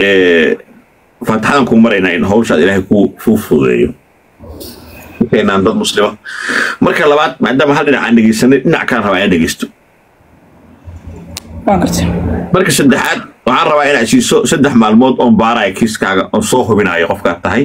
eh, faataxadan ku maraynaa in hawshaad ilaahay ku kuu fududeeyo keenaan dad muslima marka labaad maadaama hal dhinac aan dhegeysanay dhinac kaan rabaa inaan dhegeysto waan gartay marka saddexaad waxaan rabaa inaad siiso saddex maalmood oon baaraya kiiskaaga oon soo hubinayo qofkaad tahay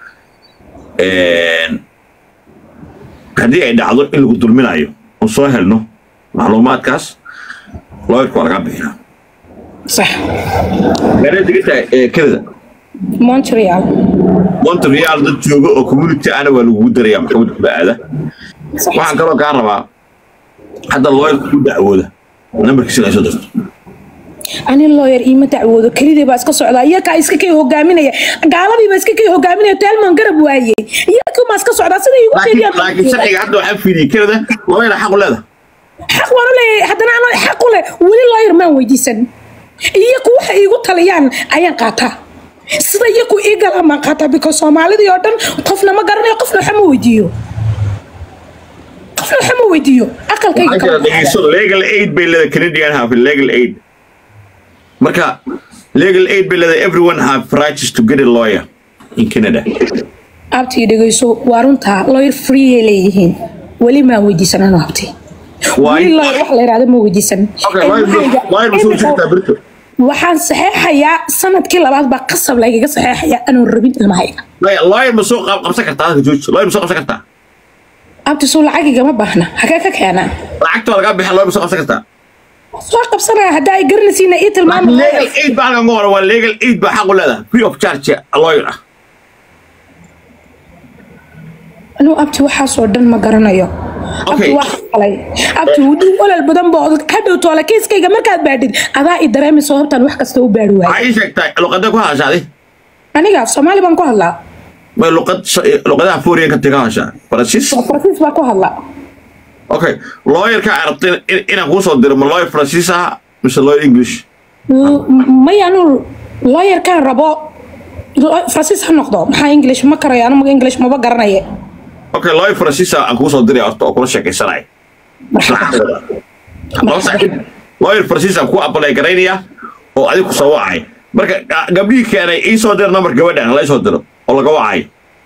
Een, haddii ay dhacdo in lagu dulminayo oon soo helno macluumaadkaas looyarka waa lagaa bixiyaa sax meelay degan tahay ee canada montreal montreal dad jooga oo community ana waa lagugu daraya maxkamadda kula aada sax waxaan kaloo kaa rabaa hadda looyarka ku dacwooda nambarkiisa soo dirto ani lawyer iima dacwoodo kelidii baa iska socdaa iyakaa iska kay hogaaminaya gaaladii baa iska kay hogaaminaya telman garab waayey iyakumaa iska socdaa sida igu laakiin sheegayaan laakiin sharciga hadda waxaan fiiriyey canada looyara xaq u leedahay xaq waan u leeyahay haddana ana xaq u leh weli lawyer maan weydiisan iyaku waxa iigu taliyaan ayaan qaataa sida iyaku ii galaan baan qaataa because soomaalidii oo dhan qofna ma garanayo qofna waxa ma weydiiyo qofna waxa ma weydiiyo aqalkayga waxaa jira kala baxaya. dhegeyso legal aid bay leedahay canadian have legal aid marka legal aid bay leedahay everyone have rights to get a lawyer in canada abtii dhegeyso waa runtaa lawyer free ay leeyihiin weli maan weydiisan anuu abti Why? weli lawyer wax la yidhahdo ma weydiisan okay Ee, lawyer waxayga- lawyer ma soo imika- jirtaa berito waxaan saxeexayaa sanadkii labaad baa qasab laygaga saxeexaya anuu rabin ilmahayga Lawyer- lawyer ma soo qab- qabsan kartaa halka jooji lawyer ma soo qabsan kartaa abti suu lacagigama baahna hagee ka keenaa lacagta waa lagaa bixin lawyer ma soo qabsan kartaa soo qabsanaya hadda ay garanaysiina ii tilmaama legal aid baa halkan ku qoran waa legal aid baa xaq u leedahay free of charge lawyer ah anuu abti waxaasoo dhan ma garanayo abti Okay. waa qalay abti wuduu olol badan boo hadhow toole kiiskayga markaad baadhid adaa i dareemi sababtaan wax kasta u baadhi waayo waxaa ii sheegtaa luqadda ku hadashaaday aniga af soomaali baan ku hadlaa may luqad luqadaha foreign-ka ka hadashaa faransiis faransiis baa ku hadlaa okay lawyerka arabtay in- inaan kuu soo diro ma lawyer faransiis ah mise lawyer english may anuu lawyerkaan rabo lo- faransiis ha noqdo maxaa english ma karayo anu english maba garanaye okay lawyer faransiis ah aan kuu soo diray horta oo kula sheekaysanaya Laba saaxiib. lawyer faransiis aan kuu apply garaynaya oo adiga ku soo wacay marka ga- gabdhihii keenay ii soo dir number gabadhan la soo diro oo laga wacay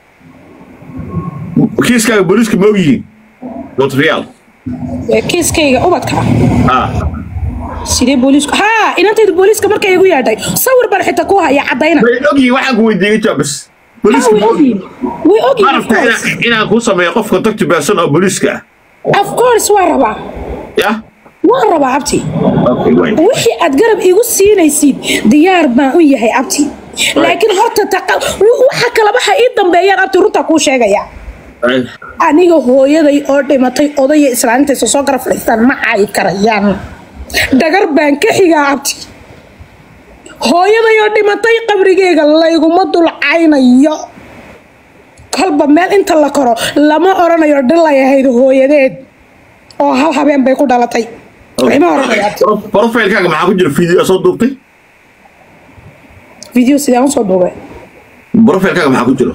kiiskaaga booliiska ma ogyihiin montreal Ee, kiiskayga ubadka ah sidee booliisku haa inantayda booliiska markay igu yeedhay sawir baan xitaa ku haya caddayna way ogyihiin waxaan ku weydiiyey jawaab bas Ah, booliiska way ma ogyihiin ogyihiin way ogyihiin ma of rabtaa course. inaan- inaan kuu sameeyo qof contact person oo booliiska ah of course waa rabaa yah waan rabaa abti okay wait wixii aad garab igu siinaysid diyaar baan u yahay abti laakiin horta taqa- w- waxa kale waxa ii dambeeyaan abti runta kuu sheegaya Right. aniga hooyaday oo dhimatay odaya islaantaysa soo garab fadhiistaan ma caayi karayaan dhagar baan ka xigaa abti hooyaday oo dhimatay qabrigeyga layguma dulcaynayo kolba meel inta la koro lama oranayo dhilay ahayd hooyadeed oo hal habeen bay ku dhalatay lama oranayo abti Pro- profilekaaga maxaa ku jira video soo duubtay video sidaan usoo duubay profilekaaga maxaa ku jira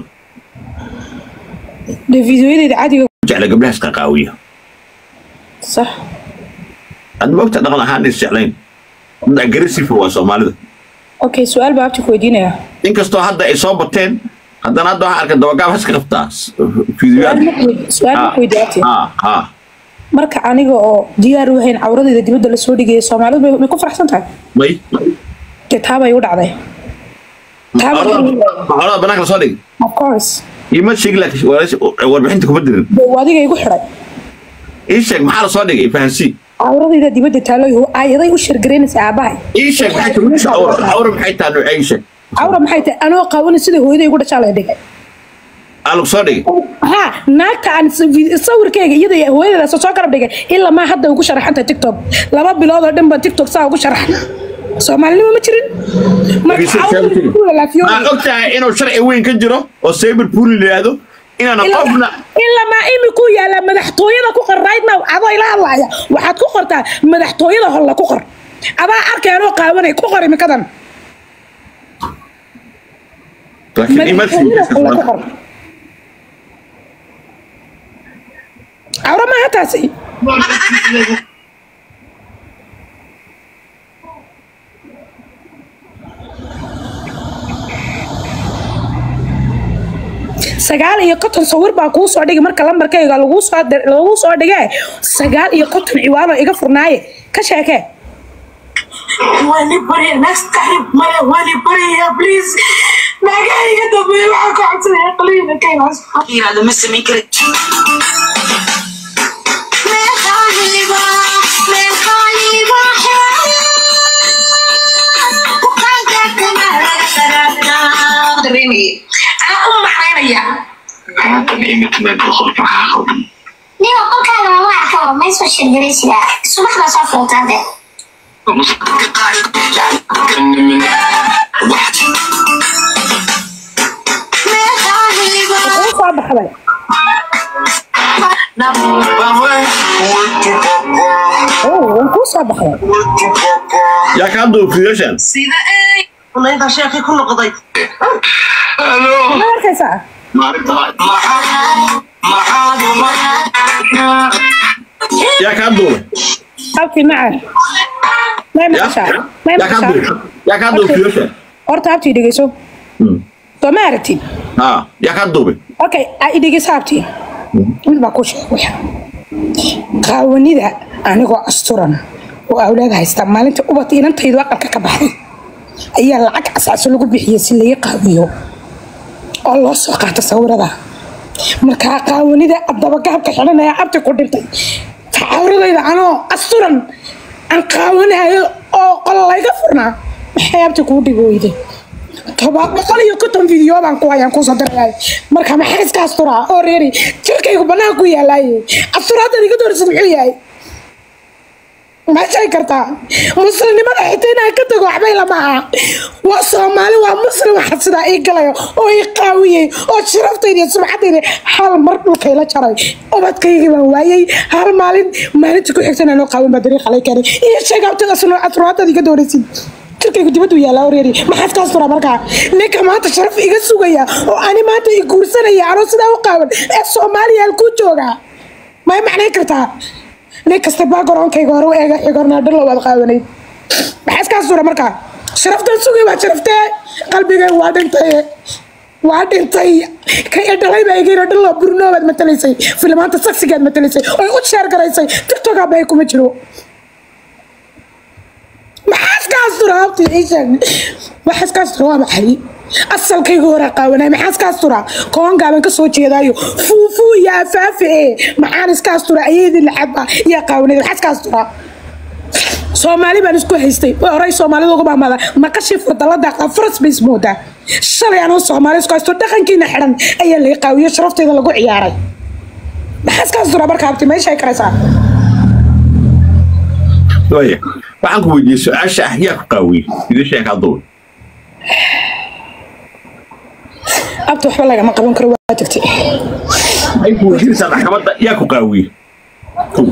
de videoyadeyda caadiga jecla gabdhahaas qaqaawiya sax aad moogta dhaqan ahaan is jeclayn dad aggressive waa soomaalida okay su-aal baa abti ku weydiinaya inkastoo hadda ay soo bateen haddana hadda waxaan arkay dabagaab haska qabtaa su-aal fiidiyoyaal ma ku- su-aal ma ku weydiiya abti ha ha marka aniga oo diyaar u hayn cawradeyda dibadda lasoo dhigaya soomaalidu may- may ku faraxsan tahay may dee taabay u dhacday taabay maxoolada banaanka lasoo dhigi of course ima sheegi laakiin waraysi- warbixinta kuma dirin dee waa adiga igu xidhay ii sheeg maxaa lasoo dhigay fahansii cawradeyda dibadda taalo ayaday u shirgaraynaysa aabahay ii sheeg maxay tahay awra awra maxay tahay noocee ii sheeg cawra maxay tahay anoo qaawani sida hooyaday igu dhashaa la dhigay aa lagu soo dhigay ha naagta aan s- vi- sawirkeyga iyada iyo hooyadeeda soo garab dhigay ilaa maa hadda ugu sharaxanta tiktok laba bilood oo dhan baan tiktok saa ugu sharaxay soomaalinimo ma jirin marka Dhegeyso, cawradeyda sheegtay. ku lalaafiyooday. maa og tahay inuu sharci weyn ka jiro oo saber pool la yidhaahdo inaana qofna ilamaa imiku yaala madaxtooyada ku qor right now adoo ila hadlaaya waxaad ku qortaa madaxtooyada holla ku qor adaa arkay anoo qaawanay ku qor imikadan laakiin ima madaxtooyada holla ku qor cawra maaha taasi sagaal iyo konton sawir baa kuu soo dhigay marka lambarkayga lagu soo dir- lagu soo dhigee sagaal iyo konton ciwaanoo iga furnaaye ka sheekee wani barya next time maya wani barya please magayga dambe waxaa ka codsanaya qaliina kaynaas yiraahdo ma samayn kari dareemaya anaa u maxaynaya Niyo qolkaaga ma wax ka ma soo shirgaraysiga subaxda soo fuutaade uu soo baxday oo waan kuu soo baxday yaa kaa duufiyeeshan sida ay unayda sheekay ku noqday ma arkaysaa yaa kaa duubay abti maca may yaa maqashaa may yaa kaa duubay maqashaa yaa kaa duufiyeeshan horta abti dhegeyso soo ma aragtid ha yaa kaa duubay okay a idhegeyso abti mid baa ku sheeg waxa qaawanida anigoo asturan oo awlaad haysta maalinta ubad inantaydu aqalka ka baxday ayaa lacag casaaso lagu bixiyey si laga qaawiyo oo loo soo qaato sawirada markaa qaawanida dabagaabka xidhanaya abti ku dhintay cawradayda anoo asturan aan qaawanayo oo qol layga furnaa maxay abti kuu dhigi weyday toba boqol iyo konton video baan ku hayaan kusoo diraya marka maxaa iska asturaa oo reeri jirkaygu banaanka ku yaalaaye asturaadad iga doorisad muxuu yahay ma sheegi kartaa muslimnimada xitaa inaan ka tago waxbay lama aha waa soomaali waa muslim waxa sidaa ii galayo oo ii qaawiyey oo sharaftayda iyo sumcadayda hal mar dhulkayla jaray ubadkaygii baan waayey hal maalin maalinta ku xigtana anoo qaawin baa dariiqa lay keenay iyo sheegabtada asturaadad iga doorisid jirkaygu dibaddu yaallaa oreeri maxaad ka asturaa markaa ninka maanta sharaf iga sugaya oo ani maanta i guursanaya anoo sidaa u qaawan ee soomaaliya halkuu joogaa may macnayn kartaa nin kasta backgroundkayga hore u eega xigornaa dhalo waad qaawanayd maxaa iska astura markaa sharaftan sugay waa sharaftee qalbigay waa dhintay waa dhintay ka dhalay baa igayna dhalo burno baad matalaysay filimaanta saksigaad matalaysay oy u sheer garaysay tiktok abay kuma jiro maxaa iska astura habti iisheeg maxaa iska astura waa maxay asalkayga hore qaawanay maxaa iska astura koon gaaban ka soo jeedaayo fuufuu iyo afaafe ee maxaan iska astura ayadii lacaba iyo qaawanay maxaa iska astura soomaali baan isku haystay way horay soomaalida uga mahmada maqashii fadalada faras bay ismoodaa shalay anoo soomaali isku haysto dhaqankiina xidhan ayaa laga qaawiyo sharafteeda lagu ciyaaray maxaa iska astura marka habti meeshay karaysaa waaya waxaan ku weydiiyey su-aasha ah yaa ku qaawiyey idin sheeg kaa duubay abti waxba lagama qaban karo waa tagtay maxay ku weydiinaysaa maxkamadda yaa ku qaawiyey Kow.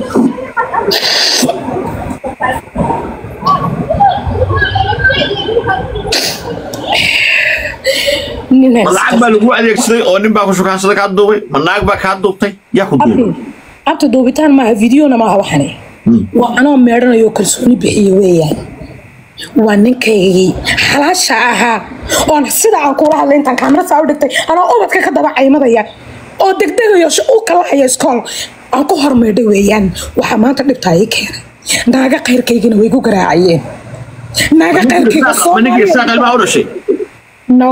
nin ma haysta. lacag baa lagu adeegsaday oo nin baa ku shukaansaday kaa duubay ma naag baa kaa duubtay yaa ku duubay abta duubitaan maaha videona maaha waxani waa anoo meedhanayo kalsooni bixiye weeyaan waa ninkaygii xalaasha ahaa oon sida aan kula hadlay intaan kaamira saa u dhigtay anoo ubadka ka daba caymadaya oo degdegayo sh- u kala haya iskool aan ku hormeedhay weeyaan waxaa maanta dhibtaa ii keenay naaga khayrkaygina way gu garaacayeen naaga khayrkayga ma ninkii saaq ilmaha u dhashay no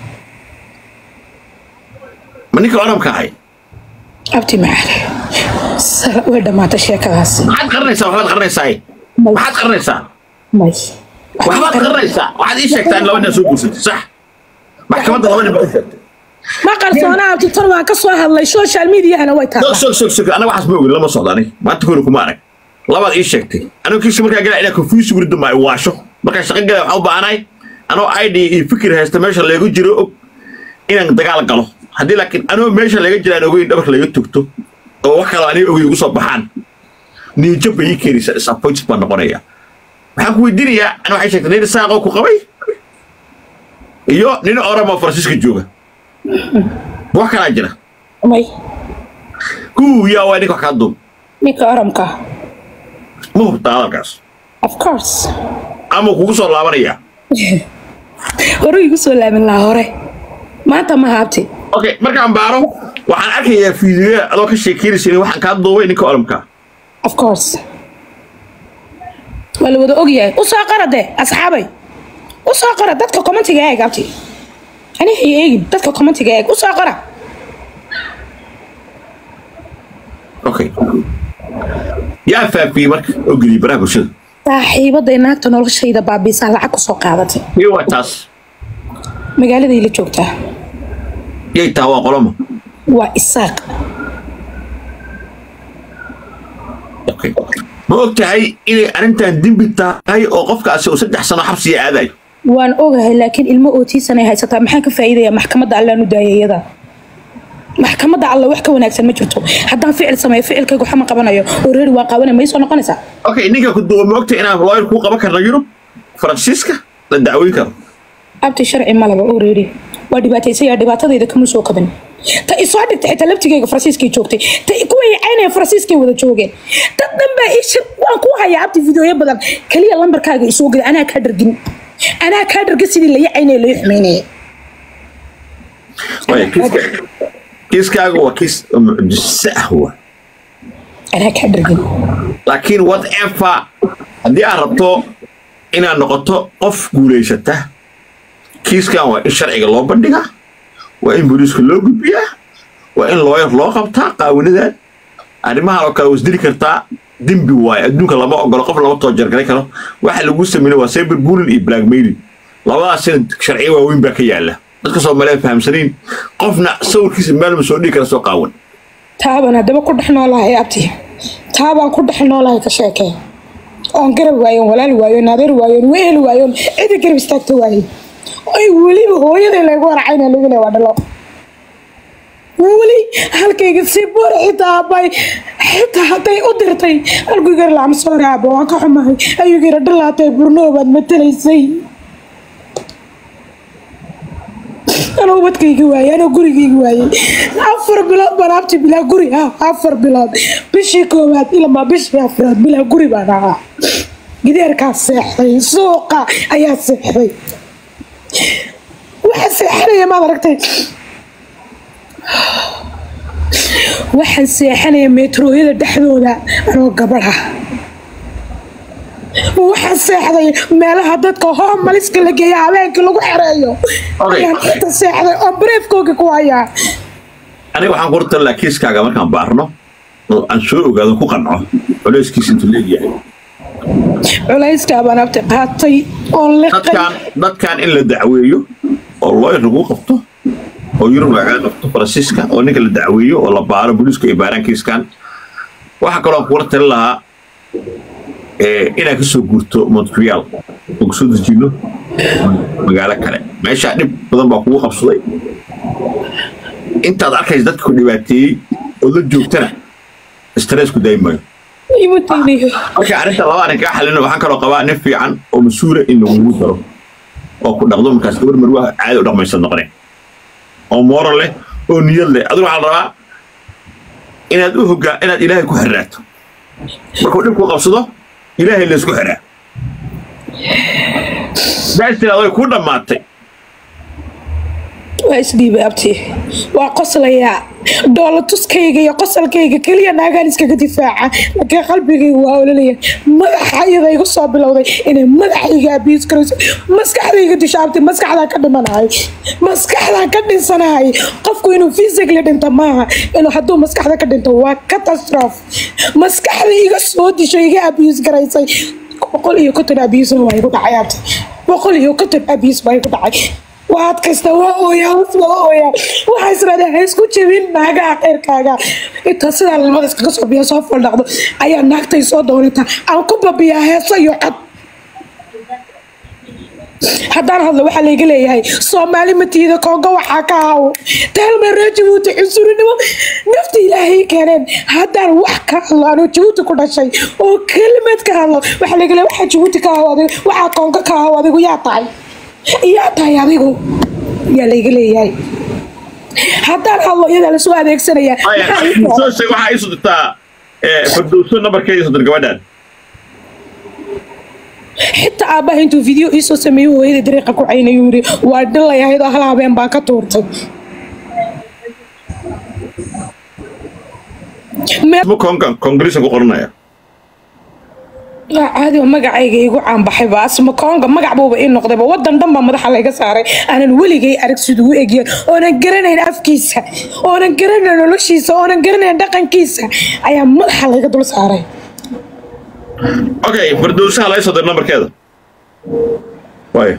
ma ninkii oramka ahay abti macaale Sa- way dhammaatay sheekadaasi maxaad qaranaysaa waxbaad qaranaysaa maxaad qaranaysaa may waxbaad qaranaysaa waxaad ii sheegtaa in laba nin soo guursatay sax maxkamadda laba nin baa u sheegtay ma qarsoona abti tan waan ka soo hadlay social mediahana way sog taallaa sog sog sog anaga waxaas ma ogin lama socdo anig maanta kori kuma arag labaad ii sheegtay anigo kiisa markaa galaa inaa confusi wurida ma waasho markaa shaqo galaa waxaan u baahanahay anoo id iyo fikir haysta meesha leegu jiro og inaan dagaal galo haddii laakiin anoo meesha laga jira aan ogeyn dhabarka laga togto oo wax kaloo aniga ogeyn ugu soo baxaan niijab bay ii keenaysaa disappointed baan noqonaya waxaan ku weydiinayaa ana waxay sheegtay nin saaqoo ku qabay iyo nin oramo faransiiska jooga wax kalaa jira may kuu yaa waa ninka wax kaa duub ninka oramka ma hubtaa hadalkaas of course ama kugu soo laabanaya hore igu soo laaban lahaa hore maanta ma haabti okay markaan baaro waxaan arkayaa fiidiyoya adoo ka sheekeynaysa waxaan kaa duubay ninka olamka of course waa la wada ogyahay u soo qora de asxaabay u soo qora dadka commentiga eeg abti ani hay eegin dadka commentiga eeg u soo qora okay yaa faafiyey marka oo geliyey baraha bulshada saaxiibaday naagta noloshayda baabiisaa lacag kusoo qaadatay iyo waa taas magaaladay la joogtaa yay taa waa qoloma waa isaaq okay ma og tahay inay arrintan dembi tahay oo qofkaasi uu saddex sano xabsiya aadayo waan ogahay laakiin ilmo ootiisanay haysataa maxaan ka faa'iidayaa maxkamadda allaan u daayay iyada maxkamadda alla wax ka wanaagsan ma jirto haddaan ficil sameeyo ficilkaygu waxa ma qabanayo oo reeri waa qabanay may soo noqonaysaa okay ninka ku duuba ma og tahay inaan lawyer kuu qaban karno yurub faransiiska la dacweyn karo abti sharci malaba oo reeri waa dhibaataysaya dhibaatadayda kama soo kaban ta isoo dhigtay xitaa laftigayga faransiiskay joogtay ta kuwa yacaynaya faransiiskay wada joogeen dad dhan baa ii shir waan ku hayaa abti fideoyo badan kaliya lambarkaaga isoo gada anaa kaa dhargin anaa kaa dhargin sidii la yacaynaya loo xumeynaya Waya, kiiska- kiiskaaga waa kiis mucjise ah waa anaa kaa dhargin laakiin whatever haddii aad rabto inaad noqoto qof guulaysata kiiskan waa in sharciga loo bandhigaa waa in booliiska loo gudbiyaa waa in looyar loo qabtaa qaawinadan arrimahan oo kale wasdili kartaa dembi waaye adduunka lama ogolo qof lama toojargaray karo waxa lagu sameeyey waa cyber bullying iyo blackmailing labadaasina sharciyo waaweyn baa ka yaala dadka soomaaliyeed fahamsaniin qofna sawirkiisa meel ma soo dhigi kara soo qaawan taabaan haddaba ku dhex noolahay abti taabaan ku dhex noolahay ka sheekee oon garab waayon walaal waayon adeer waayon weel waayon cidi garab istaagta waaye ay weliba hooyaday laygu waracayna lagu le waa dhalo weli halkayga si bor xitaa bay xitaa hadday u dirtay halkuu gar lacma soo raabo waan ka xumahay ayuu gira dhalaatay burno baad matalaysay anoo ubadkayga waayey anoo gurigayga waayey afar bilood baan abti bilaa guri ah afar bilood bishii koowaad ilama bishii afraad bilaa guri baan ahaa gideerkaa seexday suuqa ayaa seexday waxaa seexanaya maad aragtay waxaan seexanaya meetrooyada dhexdooda anoo gabadha waxaan seexday meelaha dadka hoomaliska la geeya habeenkii lagu xereeyo Okay. ayaan inta seexday oo bareefkooga ku hayaa aniga waxaan ku talaa kiiskaaga markaan baarno oo aan soo ogaado ku qanco culeyskiisa intuu leegyahay culayskaa baan abti qaatay oon liqay dadkan dadkan in la dacweeyo oo lawyer lagu qabto oo yurub lagaa qabto faransiiska oo ninka la dacweeyo oo la baaro booliisku ay baaraan kiiskan waxaa kaloo aan kula talin lahaa eh, inaad ka soo guurto montreal oo kusoo dejino magaalo kale meeshaa dhib badan baa kugu qabsaday intaad arkaysa dadka ku dhibaateeyey oo la joogtana stress ku daayimayo imu taynayo marka arrinta laba arrin kaa xalino waxaan kaloo qabaa nin fiican oo mas-uula in lagugu daro oo ku dhaqdo markaas gabar marwaha caadi u dhaqmaysa noqoneen oo moral leh oo niyad leh adigu waxaa la rabaa inaad u hogaa inaad ilaahay ku xirraato markuu dhibku qabsado ilaahay laysku xiraa daas tiraado way kuu dhammaatay waa isdhiibay abti waa qoslayaa dhoola tuskayga iyo qosalkayga keliya naagaan iskaga difaaca laakiin qalbigayga waa ololaya madaxa iyada igu soo bilowday inay madaxayga abiis karayso maskaxdayga dishaabtay maskaxdaa ka dhimanahay maskaxdaa ka dhinsanahay qofku inuu physically dhinto maaha inuu hadduu maskaxda ka dhinto waa catastrophe maskaxda iga soo disho iga abiis garaysay boqol iyo konton abiisna waa igu dhacay abti boqol iyo konton abiis baa igu dhacay waad kasta waa ooyaa hoos waa ooyaa waxaa israada ha isku jebin naagaha khayrkaaga intaa sidaa lamada iskaga soo biya soo faldhacdo ayaa naagtay soo doonataa aan ku babiyaa heeso iyo cod haddaan hadlo waxaa layga leeyahay soomaali matiida kongo waxaa ka hawo taalma reer jabuuti cunsurinimo nafta ilaahay keeneen haddaan wax ka hadlo anoo jabuuti ku dhashay oo kelimad ka hadlo waxaa layga leeyahay waxaa jabuuti ka hawo adigu waxaa kongo ka hawo adigu yaa tahay yaa tahay adigu yaa layga leeyahay haddaan hadlo iyadaa lasoo adeegsanaya Maxaa ii soo- soo sheeg waxaa iisu dirtaa fardowso nambarkeeda isu dir gabadhan xitaa aabbaha intuu video iisoo sameeyo hooyada dariiqa ku caynayu yiri waa dhilay ahayd oo hal habeen baan ka tuurtay meel ma konkan kongresan ku qoranaya waa caadi oo magacayga igu caanbaxay ba asma koonga magac buuba ii noqdayba wadan dhan baa madaxa layga saaray aanan weligay arag siduu u egyahay oonan garanayn afkiisa oonan garanayn noloshiisa oonan garanayn dhaqankiisa ayaa madaxa layga dul saaray okay fardowsaha laga soo dir nambarkeeda waayo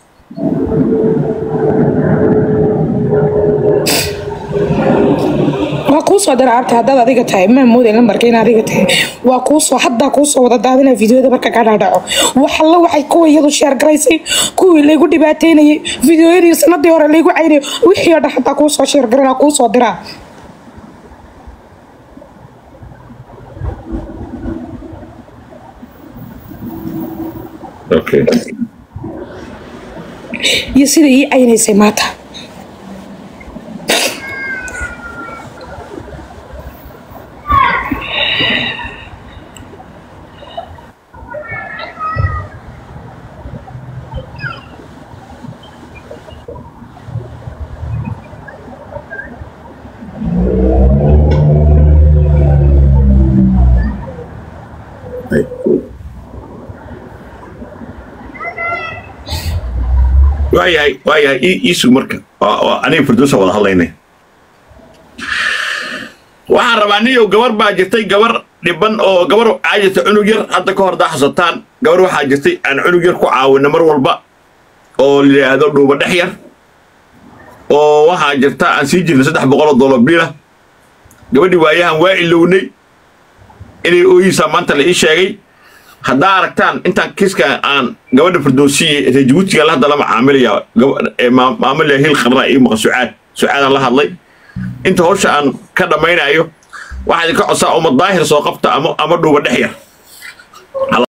waa kuu soo dira abta haddaad adiga tahay maa mooday lambarka in adiga tahay waa kuu soo haddaa kuu soo wada daadina fideoyada marka ka dhaadhaco wax alla waxay kuwa iyadu sheer garaysay kuwii laygu dhibaateynayay fideoyadii sanadii hore laygu caynayay wixii oo dhan haddaa kuu soo sheer garana kuu soo diraa okay iyo sida ii caynaysay maanta Ay. waayahay waayahay ii ii sug marka waa- waa aniga firdowsa wada hadlaynay waxaan rabaa niyow gabar baa jirtay gabar dhiban oo gabar waxaa jirtay cunug yar hadda ka hor daa xasataan gabar waxaa jirtay aan cunug yar ku caawina mar walba oo la yidhaahdo dhuuba dhex yar oo waxaa jirta aan sii jirnay saddex boqol oo dollar biila gabadhii waayahan waa ilownay inay ooyisaa maanta la ii sheegay haddaa aragtaan intaan kiiska aan gabadha firdowsiye reer jabuutiga la hadda la macaamilaya gaba- ee maa- maamilaya hil qarna ii maqa sucaad sucaadaan la hadlay inta hawsha aan ka dhammaynayo waxaa idinka codsaa uma daahir soo qabta ama ama dhuuba dhex yar